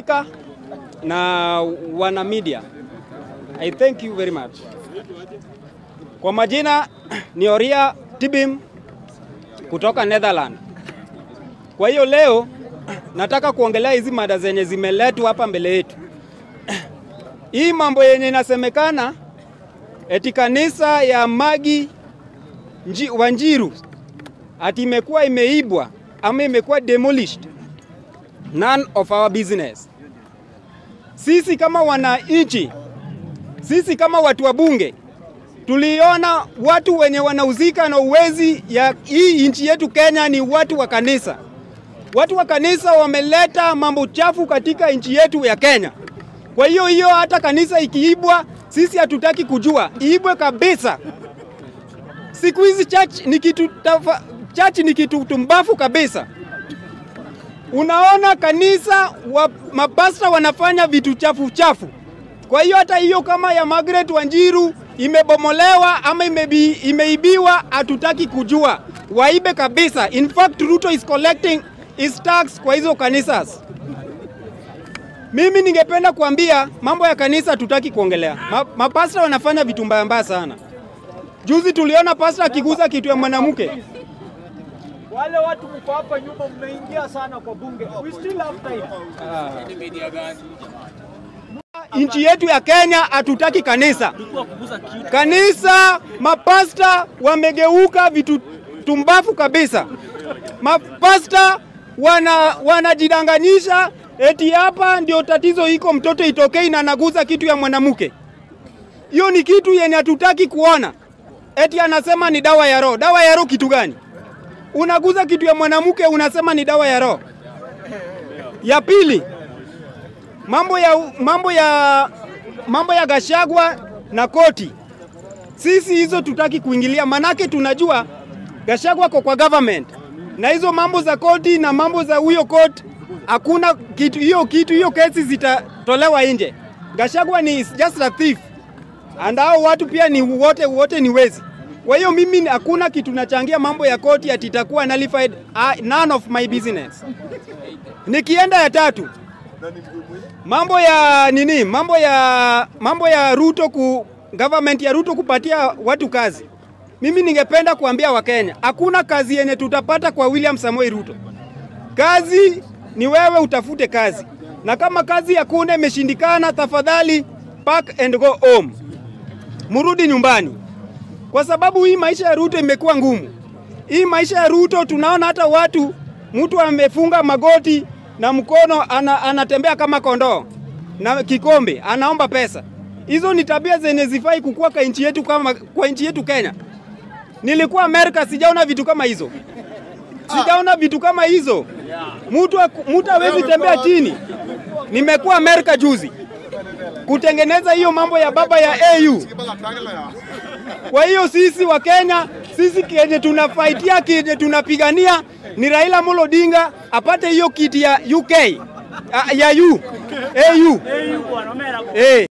Speaker na wana media. I thank you very much. Kwa majina ni Oria Tibim kutoka Netherlands. Kwa hiyo leo nataka kuongelea hizi mada zenye zimeletwa hapa mbele yetu. Hii mambo yenye inasemekana eti kanisa ya Magi Nji, Wanjiru ati imekuwa imeibwa ama imekuwa demolished. None of our business. Sisi kama wananchi, sisi kama watu wa bunge tuliona watu wenye wanauzika na uwezi ya hii nchi yetu Kenya ni watu wa kanisa. Watu wa kanisa wameleta mambo chafu katika nchi yetu ya Kenya. Kwa hiyo hiyo, hata kanisa ikiibwa, sisi hatutaki kujua, iibwe kabisa. Siku hizi church ni kitu tafa, church ni kitu tumbafu kabisa. Unaona kanisa wa, mapasta wanafanya vitu chafu chafu. Kwa hiyo hata hiyo kama ya Margaret Wanjiru imebomolewa ama imebi, imeibiwa, hatutaki kujua, waibe kabisa. In fact Ruto is collecting his tax kwa hizo kanisa. Mimi ningependa kuambia mambo ya kanisa tutaki kuongelea. Ma, mapasta wanafanya vitu mbaya mbaya sana. Juzi tuliona pasta akiguza kitu ya mwanamke. Wale watu mko hapa nyuma mmeingia sana kwa bunge. We still have time. Nchi yetu ya Kenya hatutaki kanisa. Kanisa, mapasta wamegeuka vitu tumbafu kabisa. Mapasta wana wanajidanganyisha eti hapa ndio tatizo iko, mtoto itokei na anaguza kitu ya mwanamke. Hiyo ni kitu yenye hatutaki kuona. Eti anasema ni dawa ya roho. Dawa ya roho kitu gani? Unaguza kitu ya mwanamke unasema ni dawa ya roho. Ya pili, mambo ya mambo ya mambo ya Gashagwa na koti, sisi hizo tutaki kuingilia, manake tunajua Gashagwa ko kwa government na hizo mambo za koti na mambo za huyo koti, hakuna kitu hiyo kitu hiyo kesi zitatolewa nje. Gashagwa ni just a thief and hao watu pia ni wote wote ni wezi. Kwa hiyo mimi hakuna kitu nachangia mambo ya koti ati itakuwa nullified. Uh, none of my business. Nikienda ya tatu, mambo ya nini, mambo ya mambo ya Ruto ku government ya Ruto kupatia watu kazi. Mimi ningependa kuambia Wakenya, hakuna kazi yenye tutapata kwa William Samoei Ruto. Kazi ni wewe utafute kazi, na kama kazi hakuna imeshindikana, tafadhali pack and go home, murudi nyumbani, kwa sababu hii maisha ya Ruto imekuwa ngumu. Hii maisha ya Ruto tunaona hata watu, mtu amefunga magoti na mkono ana, anatembea kama kondoo na kikombe anaomba pesa. Hizo ni tabia zenye zifai kukua kwa nchi yetu kama kwa nchi yetu Kenya. Nilikuwa Amerika sijaona vitu kama hizo. Sijaona vitu kama hizo. Mtu mtu hawezi tembea chini. Nimekuwa Amerika juzi kutengeneza hiyo mambo ya baba ya AU. Kwa hiyo sisi wa Kenya, sisi kenye tunafaitia kenye tunapigania ni Raila Amolo Odinga apate hiyo kiti ya UK ya U AU. Hey, bwana, omera. Eh.